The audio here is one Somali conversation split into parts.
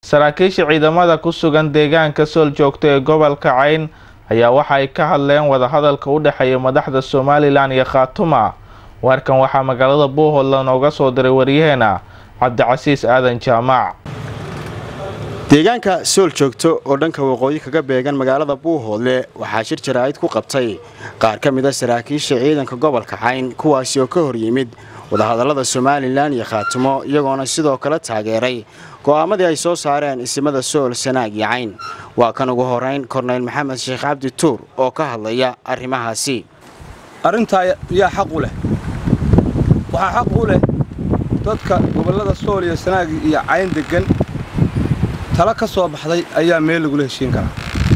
saraakiisha ciidamada ku sugan deegaanka sool joogta ee gobolka cayn ayaa waxa ay ka hadleen wadahadalka u dhexeeya madaxda somalilan iyo khaatuma warkan waxaa magaalada buuhoodla nooga soo diray waryaheena cabdicasiis aadan jaamac deegaanka sool joogto oo dhanka waqooyi kaga beegan magaalada buuhoodle waxaa shir jaraa'id ku qabtay qaar ka mida saraakiisha ciidanka gobolka cayn kuwaasi oo ka hor yimid wadahadallada somalilan iyo khaatumo iyagoona sidoo kale taageeray go'aamadii ay soo saareen isimada sool sanaag iyo cayn waa kan ugu horayn korneyl maxamed sheekh cabdi tuur oo ka hadlaya arrimahaasi arrintaa yaa xaq u leh waxaa xaq u leh dadka gobollada sool iyo sanaag iyo cayn deggan tala ka soo baxday ayaa meel lagula heshiin karaa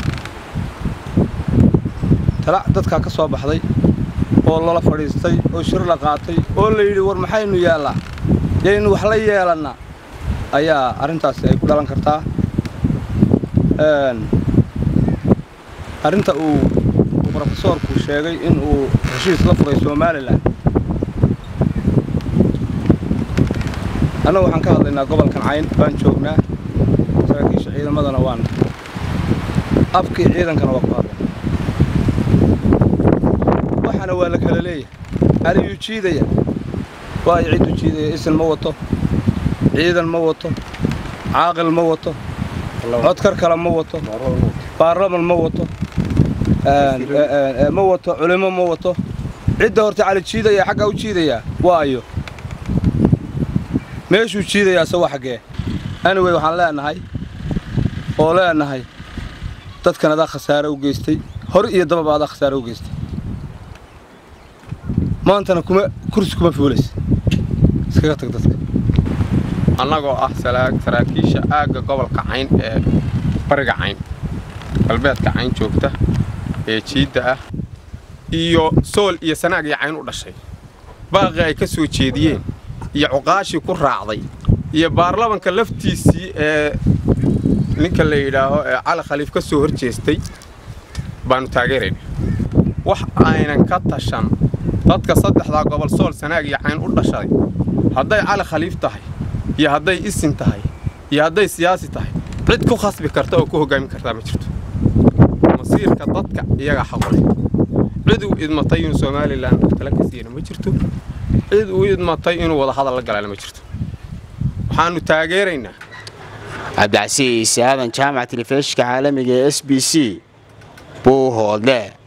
tala dadkaa ka soo baxday oo lala fadhiistay oo shir la qaatay oo la yidhi war maxaynu yeellaa yaynu wax la yeelannaa ayaa arrintaasi ay ku dhalan kartaa arrinta uu brofesoorku sheegay in uu heshiis la furay somalilan annagu waxaan ka hadlaynaa gobolkan cayn baan joognaa saraakiisha ciidamadana waan afkii ciidankana waa ku hadlay waxaana waa la kala leeyahay ariyuu jiidaya waayo cidduu jiidaya isin ma wato ciidan ma wato caaqil ma wato codkar kale ma wato baarlaman ma wato ma wato culimo ma wato cidda horta cali jiidaya xaggaa u jiidayaa waayo meeshuu jiidayaa se waa xaggee anyway waxaan leenahay oo leenahay dadkan adaa khasaare u geystay hor iyo dababa adaa khasaare u geystay maantana kuma kursi kuma fuulaysa iskaga tag dadka annagoo ah saraakiisha aagga gobolka cayn ee bariga cayn galbeedka cayn joogta ee jiidda ah iyo sool iyo sanaag iyo cayn u dhashay baaqii ay ka soo jeediyeen iyo cuqaashii ku raacday iyo baarlamanka laftiisii ee ninka la yidhaaho ee cali khaliif ka soo hor jeestay baannu taageerayna wax aynan ka tashan dadka saddexdaa gobol sool sanaag iyo cayn u dhashay hadday cali khaliif tahay iyo hadday isin tahay iyo hadday siyaasi tahay cid ku khasbi karta oo ku hoggaamin kartaa ma jirto masiirka dadka iyagaa xaquleh cid uu idmatay inuu somalilan tala ka siiyana ma jirto cid uu idmatay inuu wada hadal la galaana ma jirto waxaannu taageeraynaa cabdicasiis aadan jaamac telefishka caalamiga ee s b c buuhoodle